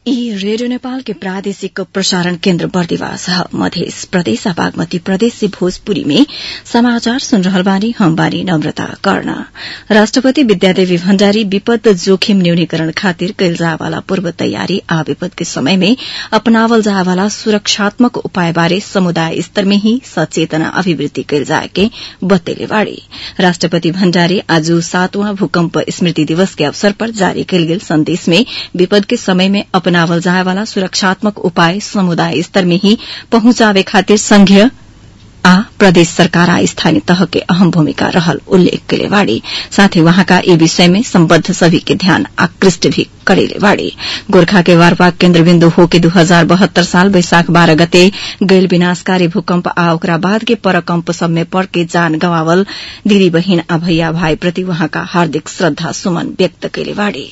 ई रेडियो नेपाल के प्रादेशिक प्रसारण केन्द्र बर्दिवास ह मध्य प्रदेश बागमती प्रदेश से भोजपुरी में समाचार सुन रहल बानी हम बानी नम्रता कर्ण राष्ट्रपति विद्यादेवी भण्डारी विपद जोखिम न्यूनीकरण खातिर कैल जायवाला पूर्व तयारी आ विपद के समय में अपनावल जायवाला सुरक्षात्मक उपाय बारे समुदाय स्तर में ही सचेतना अभिवृद्धि कैल जाए के बतैले बाड़ी राष्ट्रपति भण्डारी आज सातवां भूकम्प स्मृति दिवस के अवसर पर जारी कैल गेल संदेश में विपद के समय में अपनावल जायवाला सुरक्षात्मक उपाय समुदाय स्तर में ही पहुंचावे खातिर संघीय आ प्रदेश सरकार आ स्थानीय तह के अहम भूमिका रहल उल्लेख कैले बाड़ी साथ ही वहाँका ई विषय में सम्बद्ध सभी के ध्यान आकृष्ट भी करेले बाड़ी गोर्खा के वारपाक केन्द्रबिन्दु हो के दू हजार बहत्तर साल वैशाख बाह्र गते गैल विनाशकारी भूकम्प आ ओकरा बाद के परकम्प सब में पड़ के जान गंवावल दिदी बहिन आ भैया भाई प्रति वहाँका हार्दिक श्रद्धा सुमन व्यक्त कैले बाड़ी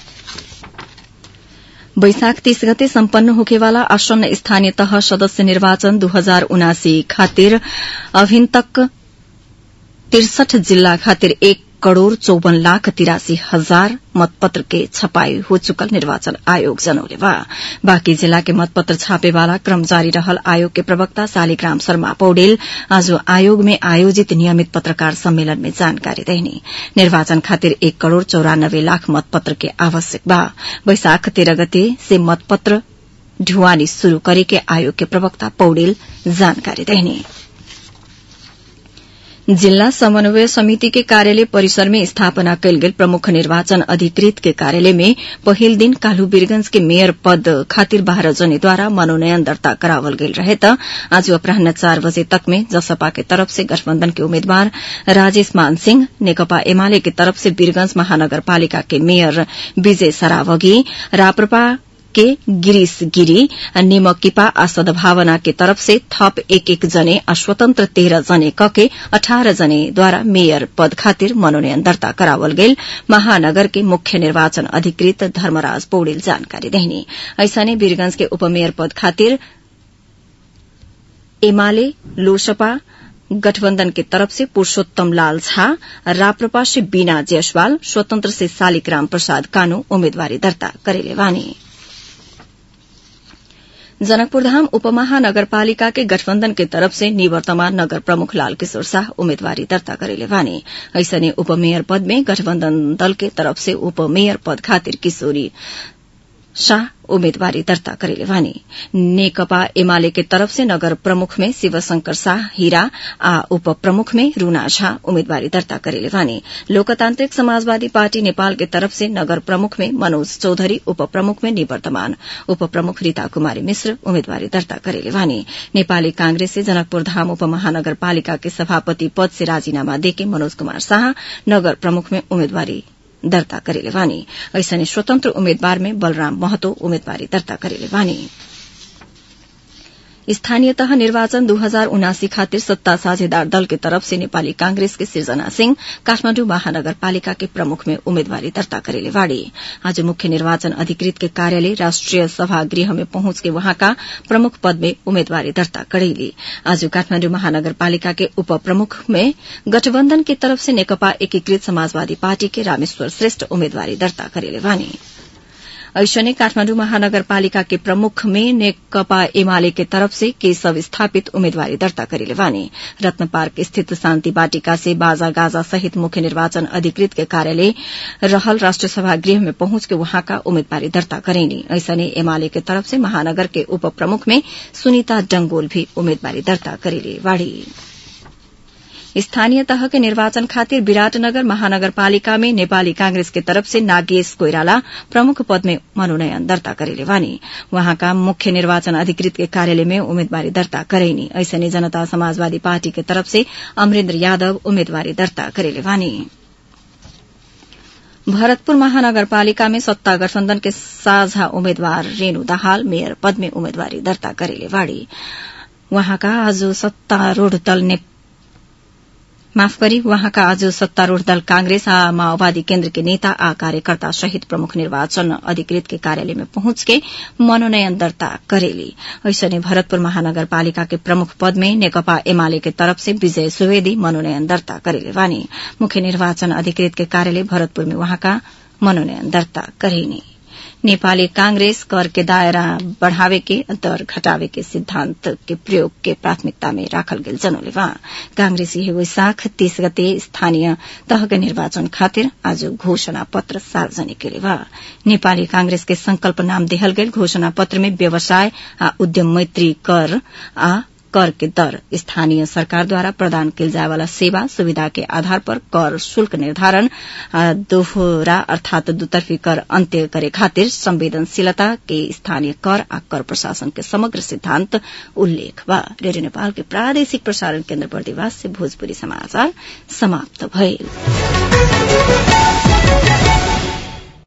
वैशाख तीस गते सम्पन्न होखेवाला आसन्न स्थानीय तह सदस्य निर्वाचन दू हजार उनासी खातिर अभिन तक तिरसठ जिल्ला खातिर एक करोड़ चौवन लाख तिरासी हजार मतपत्र के छपाई हो चुकल निर्वाचन आयोग जनौले बा बाँकी जिला के मतपत्र छापेवाला क्रम जारी रहल आयोग के प्रवक्ता शालिग्राम शर्मा पौडेल आज आयोग में आयोजित नियमित पत्रकार सम्मेलन में जानकारी देने निर्वाचन खातिर एक करोड़ चौरानब्बे लाख मतपत्र के आवश्यक बा वैशाख तेह्र गते से मतपत्र ढुवानी शुरू करे के आयोग के प्रवक्ता पौडेल जानकारी देने जिल्ला समन्वय समिति के कार्यालय परिसर में स्थापना कैल गेल प्रमुख निर्वाचन अधिकृत के कार्यालय में पहिल दिन काल्हु वीरगंज के मेयर पद खातिर बाह्र जनेद्वारा मनोनयन दर्ता करावल गेल रहे त आज अपराह्न चार बजे तक में जसपा के तरफ से गठबन्धन के उम्मेद्वार राजेश मान सिंह नेकपा एमाले के तरफ से वीरगंज महानगरपालिका के मेयर विजय सरावगी राप्रपा के गिरीश गिरी निमकिपा आ सद्भावना के तरफ से थप एक एक जने आ स्वतन्त्र तेह्र जने कके अठारह जनेद्वारा मेयर पद खातिर मनोनयन दर्ता करावल गेल महानगर के मुख्य निर्वाचन अधिकृत धर्मराज पौडेल जानकारी देहनी ऐसने वीरगंज के उपमेयर पद खातिर एमाले लोसपा गठबन्धन के तरफ से पुरूषोत्तम लाल झा राप्रपा से बीना जयसवाल स्वतन्त्र से शालिग्राम प्रसाद कानू उम्मेदवारी दर्ता करेले वानी जनकपुरधाम उपमहानगरपालिका के गठबन्धन के तरफ से निवर्तमान नगर प्रमुख लाल किशोर शाह उम्मेदवारी दर्ता करेले वाने ऐसने उपमेयर पद में गठबन्धन दल के तरफ से उपमेयर पद खातिर किशोरी शाह उम्मेदवारी दर्ता करेले वानी नेकपा एमाले के तरफ से नगर प्रमुख में शिवशंकर शाह हीरा आ उप प्रमुख में रूना झा उम्मेदवारी दर्ता करेले वानी लोकतान्त्रिक समाजवादी पार्टी नेपाल के तरफ से नगर प्रमुख में मनोज चौधरी उप प्रमुख में निवर्तमान उप प्रमुख रीता कुमारी मिश्र उम्मेदवारी दर्ता करेले वानी नेपाली कांग्रेस से जनकपुर धाम उपमहानगरपालिका के सभापति पद से राजीनामा देके मनोज कुमार शाह नगर प्रमुख में उम्मेदवारी दर्ता करेले वानी ऐसने स्वतन्त्र उम्मेद्वार में बलराम महतो उम्मेदवारी दर्ता करेले वानी स्थानीय तह निर्वाचन दू हजार उनासी खातिर सत्ता साझेदार दल के तरफ से नेपाली कांग्रेस के सृजना सिंह काठमाण्डु महानगरपालिका के प्रमुख में उम्मेदवारी दर्ता करेले वाड़ी आज मुख्य निर्वाचन अधिकृत के कार्यालय राष्ट्रिय सभागृह में पहुंच के वहाँका प्रमुख पद में उम्मेदवारी दर्ता करेली आज काठमाण्डु महानगरपालिका के उप प्रमुख में गठबन्धन की तरफ से नेकपा एकीकृत समाजवादी पार्टी के रामेश्वर श्रेष्ठ उम्मेदवारी दर्ता करेले वानी ऐसने काठमाण्डु महानगरपालिका के प्रमुख में नेकपा एमाले के तरफ से केशव स्थापित उम्मेदवारी दर्ता करेले वाने रत्न पार्क स्थित शान्ति बाटिका से बाजा गाजा सहित मुख्य निर्वाचन अधिकृत के कार्यालय रहल राष्ट्र सभा गृह में पहुंच के वहाँका उम्मेदवारी दर्ता करेनी ऐसने एमाले के तरफ से महानगर के उप प्रमुख में सुनीता डंगोल भी उम्मेदवारी दर्ता करेले वाड़ी स्थानीय तह के निर्वाचन खातिर विराटनगर महानगरपालिका में नेपाली कांग्रेस के तरफ से नागेश कोइराला प्रमुख पद में मनोनयन दर्ता करेले वानी वहाँका मुख्य निर्वाचन अधिकृत के कार्यालय में उम्मेदवारी दर्ता करेनी ऐसने जनता समाजवादी पार्टी के तरफ से अमरेन्द्र यादव उम्मेदवारी दर्ता करेले वानी भरतपुर महानगरपालिका में सत्ता गठबन्धन के साझा उम्मेद्वार रेणु दाहाल मेयर पद में उम्मेदवारी दर्ता करेले वाड़ी वहाँका आज सत्तारूढ़ दल ने माफ गरी वहाँका आज सत्तारूढ़ दल कांग्रेस आ माओवादी केन्द्र के नेता आ कार्यकर्ता सहित प्रमुख निर्वाचन अधिकृत के कार्यालय में पहुंच के मनोनयन दर्ता करेली ऐसने भरतपुर महानगरपालिका के प्रमुख पद में नेकपा एमाले के तरफ से विजय सुवेदी मनोनयन दर्ता करेले वानी मुख्य निर्वाचन अधिकृत के कार्यालय भरतपुर में वहाँका मनोनयन दर्ता करेनी नेपाली कांग्रेस कर के दायरा बढ़ावे के दर घटावे के सिद्धांत के प्रयोग के प्राथमिकता में राखल गेल जनौले वहाँ कांग्रेसी हे वैशाख तीस गते स्थानीय तह के निर्वाचन खातिर आज घोषणा पत्र सार्वजनिक केले बा नेपाली कांग्रेस के संकल्प नाम देहल गेल घोषणा पत्र में व्यवसाय आ उद्यम मैत्री कर आ कर के दर स्थानीय सरकारद्वारा प्रदान किल जाय वाला सेवा सुविधा के आधार पर कर शुल्क निर्धारण दोहरा अर्थात दुतर्फी कर अन्त्य करे खातिर संवेदनशीलता के स्थानीय कर आ कर प्रशासन के समग्र सिद्धांत उल्लेख बा रेडियो नेपाल के प्रादेशिक प्रसारण केन्द्र बर्दिवास से भोजपुरी समाचार समाप्त भइल